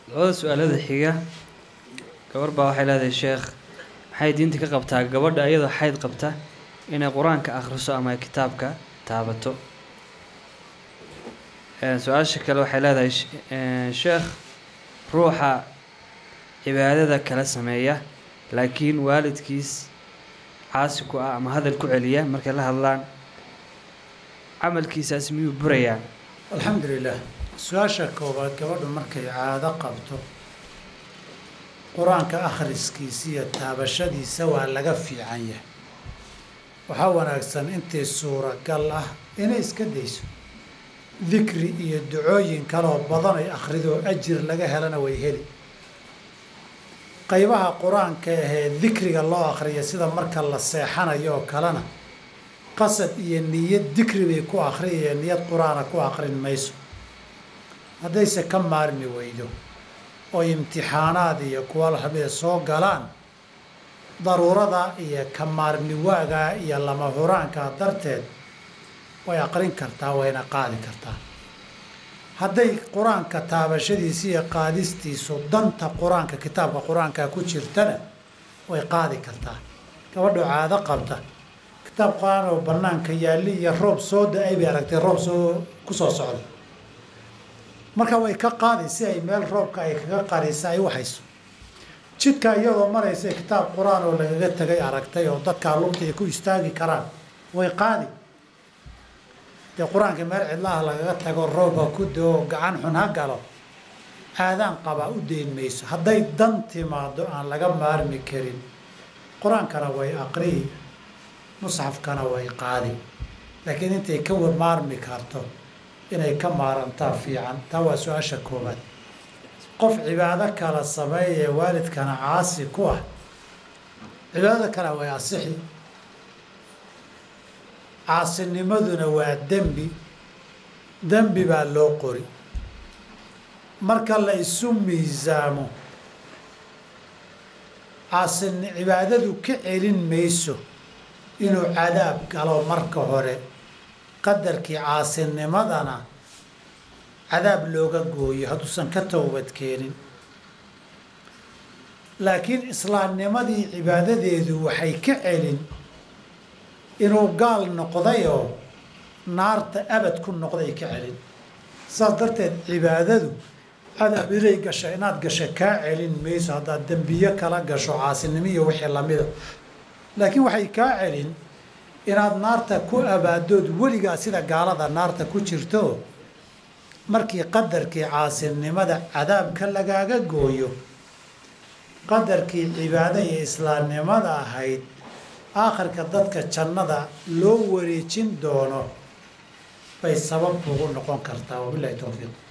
labada su-aalada xiga gabar baa waxay leedahay sheekh maxay diinta ka qabtaa gabadha iyadoo xayd qabta inay qur-aanka akhriso ama kitaabka taabato su-aasha kale waxay leedahay sheekh ruuxa cibaadada kala sameeya laakiin waalidkiis caasi ku ah ama hadal ku celiya markay la hadlaan camalkiisaas miyuu burayaa alxamdu lilah su-aasha koowaad gabadhu markay caado qabto qur-aanka akhriskiisa iyo taabashadiisa waa laga fiican yahay waxaa wanaagsan intii suuragal ah inay iska dayso dikri iyo ducooyin kaloo badan ay akhridoo ajir laga helana way heli qaybaha qur-aanka ahee dikriga loo akhriya sida marka la seexanayo oo kalena qasad iyo niyad dikri bay ku akhriyaya niyad qur-aana ku akhrin mayso haddayse ka maarmi weydo oo imtixaanaad iyo kuwa lamida soo galaan daruurada iyo ka maarmi waagaa iyo lama huraankaa darteed way aqrin kartaa wayna qaadi kartaa hadday qur-aanka taabashadiisa iyo qaadistiisu danta qur-aanka kitaabka qur-aanka ku jirtana way qaadi kartaa gabadhu caado qabta kitaab qur-aan oo banaanka yaalli iyo roob soo da-ay bay aragtay roob soo ku soo socda marka way ka qaadi si ay meel roobka ay kaga qarisa ay waxayso jidka iyadoo maraysa kitaab qur-aan oo lagaga tegay aragtay oo dadkaa lugta ay ku istaagi karaan way qaadi dee qur-aanka meel cidlaha lagaga tago roobka ku doo gacan xun ha galo aadaan qabaa u deyn mayso hadday dan timaado aan laga maarmi karin qur-aankana way aqriyi musxafkana way qaadi laakiin intay ka maarmi karto inay ka maarantaa fiican taa waa su-aasha koobaad qof cibaado kala sameeyee waalidkana caasi ku ah cibaadada kale way asixi caasinimaduna waa dembi dembi baa loo qori marka la isu miisaamo caasin cibaadadu ka celin mayso inuu cadaab galo marka hore qadarkii caasinimadana cadaab looga gooyo hadduusan ka towbad keenin laakiin islaamnimadii cibaadadeedu waxay ka celin inuu gaal noqdayoo naarta abad ku noqday ka celin saas darteed cibaadadu cadaab inay gasha inaad gasha kaa celin mayso haddaad dembiyo kala gasho caasinimo iyo wixii lamida laakiin waxay kaa celin inaad naarta ku abaadood weligaa sida gaalada naarta ku jirto markii qadarkii caasinimada cadaabka lagaaga gooyo qadarkii cibaado iyo islaamnimada ahayd aakhirka dadka jannada loo wareejin doono bay sabab ugu noqon kartaa wabilahi towfiiq